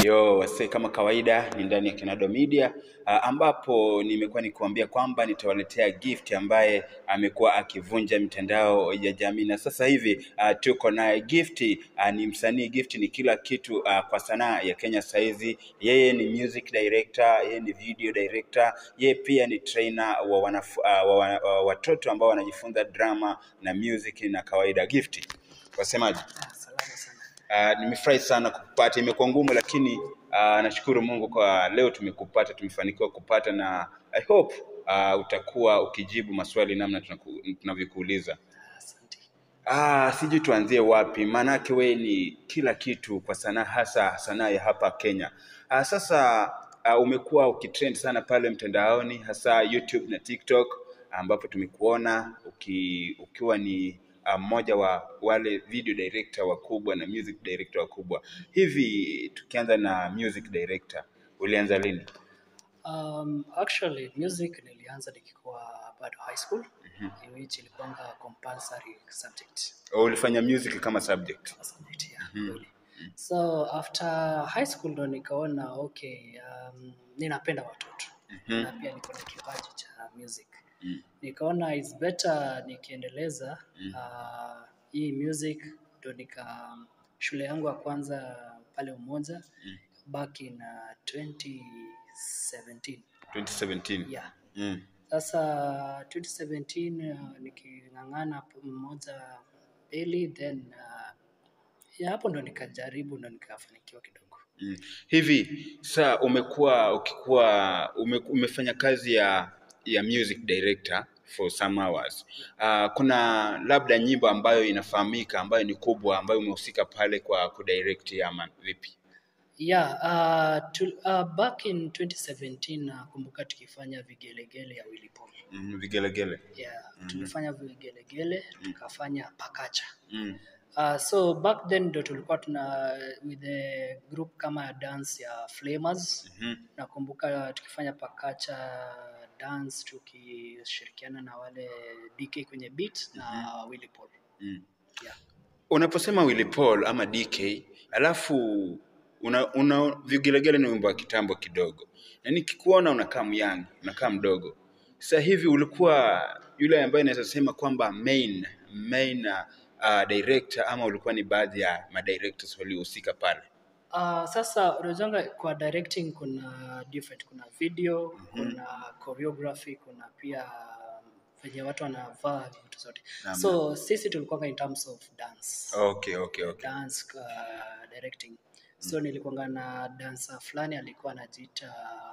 Yo wase, kama kawaida ni ndani ya Kenado Media uh, ambapo nimekuwa nikiwaambia kwamba nitawaletea gift ambaye amekuwa akivunja mitandao ya jamii, na sasa hivi uh, tuko naye gift. Uh, ni msanii gift, ni kila kitu uh, kwa sanaa ya Kenya saizi. Yeye ni music director, yeye ni video director, yeye pia ni trainer wa, wanaf, uh, wa, wa, wa watoto ambao wanajifunza drama na music na kawaida. Gift, wasemaje? Ah, salama sana. Uh, nimefurahi sana kukupata. Imekuwa ngumu, lakini uh, nashukuru Mungu kwa leo tumekupata, tumefanikiwa kupata, na I hope uh, utakuwa ukijibu maswali namna tunaku- tunavyokuuliza. Ah, Asante. Ah, sijui tuanzie wapi, maanake we ni kila kitu kwa sanaa, hasa sanaa ya hapa Kenya. Ah, sasa ah, umekuwa ukitrend sana pale mtandaoni, hasa YouTube na TikTok, ambapo tumekuona uki, ukiwa ni ah, mmoja wa wale video director wakubwa na music director wakubwa. Hivi tukianza na music director, ulianza lini? Um, actually music nilianza nikikuwa bado high school in which ilikuwanga compulsory subject Au ulifanya music kama subject? subject ya kweli. So after high school ndo nikaona okay, um, ninapenda watoto Mhm. na pia niko na kipaji cha music Mm. nikaona is better nikiendeleza uh, hii music ndo nika shule yangu ya kwanza pale Umoja back in uh, 2017 2017. yeah. Mm. Sasa 2017 uh, niking'ang'ana hapo mmoja mbili then uh, ya hapo ndo nikajaribu ndo nikafanikiwa kidogo. Mm. Hivi saa umekuwa ukikuwa ume, umefanya kazi ya ya music director for some hours. Uh, kuna labda nyimbo ambayo inafahamika ambayo ni kubwa ambayo umehusika pale kwa kudirect ama vipi? Yeah, uh, tu, uh, back in 2017 nakumbuka tukifanya vigelegele ya Willy Paul. Mm, vigelegele. Yeah, tulifanya vigelegele tukafanya pakacha. Mm. Uh, so back then ndo tulikuwa tuna with the group kama dance ya Flamers. Mhm. Nakumbuka tukifanya pakacha dance tukishirikiana na wale DK kwenye beat na Willy Paul. Mm. Yeah. Unaposema Willy Paul ama DK, alafu una, una vigelegele ni wimbo wa kitambo kidogo, na nikikuona unakaa myang, unakaa mdogo. Sasa hivi ulikuwa yule ambaye naweza sema kwamba main main uh, director ama ulikuwa ni baadhi ya madirectors waliohusika pale? Uh, sasa unajua kwa directing kuna different, kuna video, kuna choreography, kuna pia um, venye watu wanavaa vitu zote. Naam. So sisi tulikuwa in terms of dance. Okay, okay, okay. dance uh, directing so nilikuwanga na dansa fulani alikuwa anajiita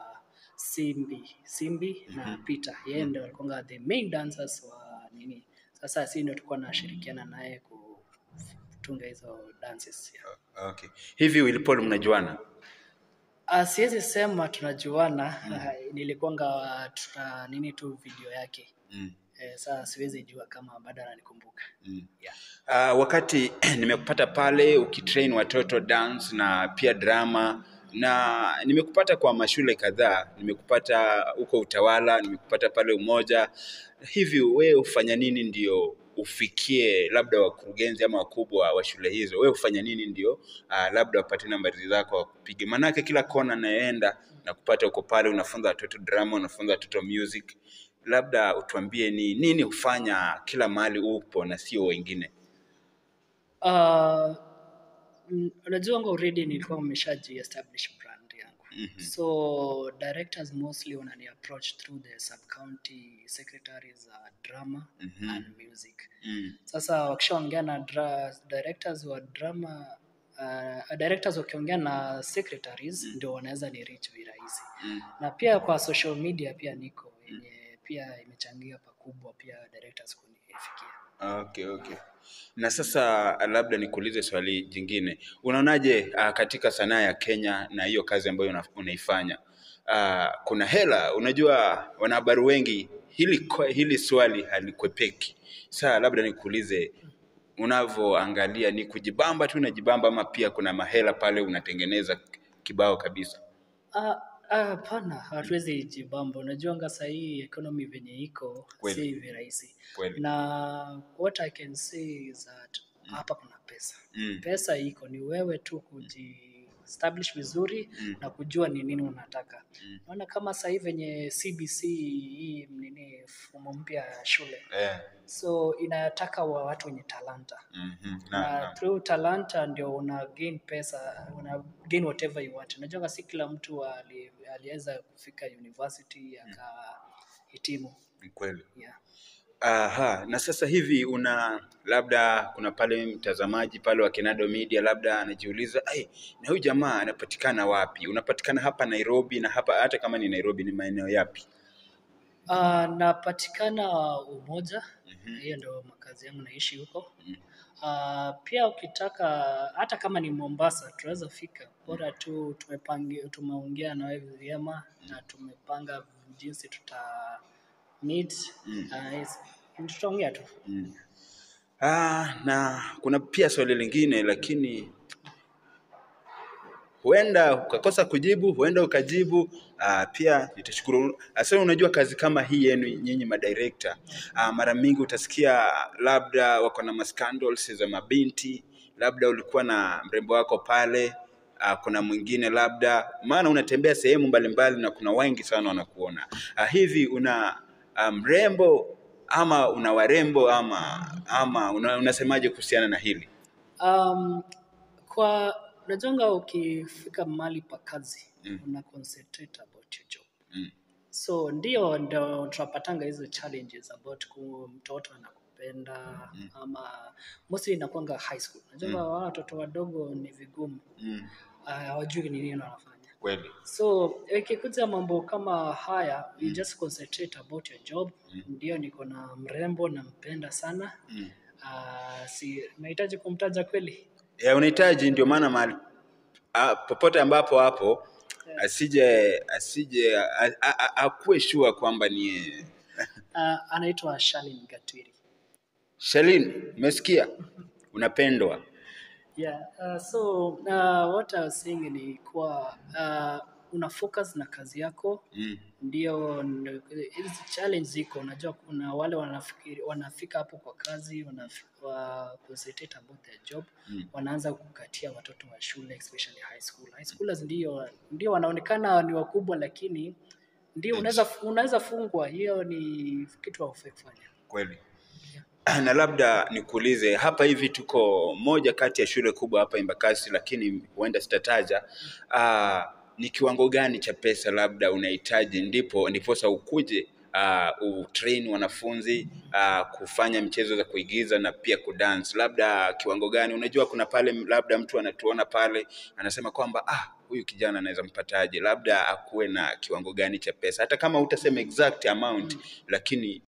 Simbi Simbi na Peter yeye ndio alikuwanga the main dancers wa nini sasa sisi ndio tulikuwa nashirikiana naye kutunga hizo dances yeah. Okay. Hivi Willy Paul mnajuana? Uh, siwezi sema tunajuana mm. nilikuwanga tuna nini tu video yake Mm. eh, sasa siwezi jua kama bado ananikumbuka Mm. yeah. Uh, wakati nimekupata pale ukitrain watoto dance na pia drama na nimekupata kwa mashule kadhaa, nimekupata huko Utawala, nimekupata pale Umoja. Hivi wewe hufanya nini ndio ufikie labda wakurugenzi ama wakubwa wa shule hizo? Wewe hufanya nini ndio uh, labda wapate nambari zako wakupige? Manake kila kona naenda na kupata uko pale, unafunza watoto drama, unafunza watoto music. Labda utuambie ni nini hufanya kila mahali upo na sio wengine? Uh, mm, unajua ngo already nilikuwa nimeshaji establish brand yangu Mhm. so directors mostly wanani approach through the sub county secretaries uh, drama Mhm. and music Mm. sasa wakishaongea na dra directors wa drama uh, directors wakiongea na secretaries ndio wanaweza ni reach virahisi Mm. na pia kwa social media pia niko yenye pia imechangia pakubwa pia directors kunifikia Okay, okay. Na sasa labda nikuulize swali jingine. Unaonaje uh, katika sanaa ya Kenya na hiyo kazi ambayo una, unaifanya? Uh, kuna hela, unajua wanahabari wengi hili kwa- hili swali halikwepeki. Sasa labda nikuulize unavyoangalia ni kujibamba tu unajibamba ama pia kuna mahela pale unatengeneza kibao kabisa? Ah, ah, Hapana, hatuwezi jibamba. Unajuanga sahii economy venye iko Kweli. si hivi rahisi, Kweli. na what I can say is that hapa kuna pesa Mm. pesa iko, ni wewe tu kuji establish vizuri Mm. na kujua ni nini unataka. Mm. Naona kama sasa hivi venye CBC hii nini mfumo mpya ya shule, Eh. so inataka wa watu wenye talanta Mhm. Na, na na. through talanta ndio una gain pesa, una gain whatever you want. Unajua si kila mtu ali, aliweza kufika university akahitimu. Ni kweli. Yeah. Aha, na sasa hivi una labda kuna pale mtazamaji pale wa Kenado Media labda anajiuliza, ai, na huyu jamaa anapatikana wapi? Unapatikana hapa Nairobi na hapa hata kama ni Nairobi ni maeneo yapi? Uh, napatikana Umoja, Mhm. hiyo ndio makazi yangu, naishi huko. Mhm. Uh, pia ukitaka hata kama ni Mombasa tunaweza fika, bora tu tumepangi, tumeongea na wewe vyema na tumepanga jinsi tuta meet Mm. uh, yes, tutaongea tu. Mm. Ah, na kuna pia swali lingine lakini huenda ukakosa kujibu, huenda ukajibu. Ah, pia nitashukuru. Sasa unajua kazi kama hii yenu nyinyi madirector, ah, mara mingi utasikia labda wako na mascandals za mabinti, labda ulikuwa na mrembo wako pale ah, kuna mwingine labda, maana unatembea sehemu mbalimbali na kuna wengi sana wanakuona. Ah, hivi una ah, mrembo ama una warembo ama ama una, unasemaje kuhusiana na hili? Um, kwa unajonga ukifika mahali pa kazi Mm. una concentrate about your job. Mm. So ndio ndio tunapatanga hizo challenges about ku mtoto anakupenda Mm. ama mostly inakuanga high school. Unajua Mm. wao watoto wadogo ni vigumu Mm. ah, hawajui ni nini wanafanya. Kweli. So ikikuja mambo kama haya you just concentrate about your job. Mm. Ndio niko na mrembo nampenda sana. Mm. Uh, si nahitaji kumtaja kweli? ya unahitaji ndio maana mahali ah, popote ambapo hapo asije asije a- a- a- akuwe shua kwamba ni yeye. Uh, anaitwa Shalin Gatwiri. Shalin, umesikia? Unapendwa. Yeah, uh, so uh, what I was saying ni kuwa uh, una focus na kazi yako Mm. ndio ndo- hizi challenge ziko. Unajua kuna wale wanafikiri wanafika hapo kwa kazi wana wa concentrate about their job Mm. wanaanza kukatia watoto wa shule especially high school. High schoolers ndio ndio wanaonekana ni wakubwa, lakini ndio unaweza unaweza fungwa. Hiyo ni kitu haufai kufanya. Kweli. Na labda nikuulize hapa hivi, tuko moja kati ya shule kubwa hapa Embakasi, lakini huenda sitataja. Ah, ni kiwango gani cha pesa labda unahitaji ndipo ndiposa ukuje uh, utrain wanafunzi uh, kufanya michezo za kuigiza na pia kudance, labda kiwango gani? Unajua kuna pale labda mtu anatuona pale anasema kwamba ah, huyu kijana anaweza mpataje, labda akuwe na kiwango gani cha pesa, hata kama utasema exact amount, lakini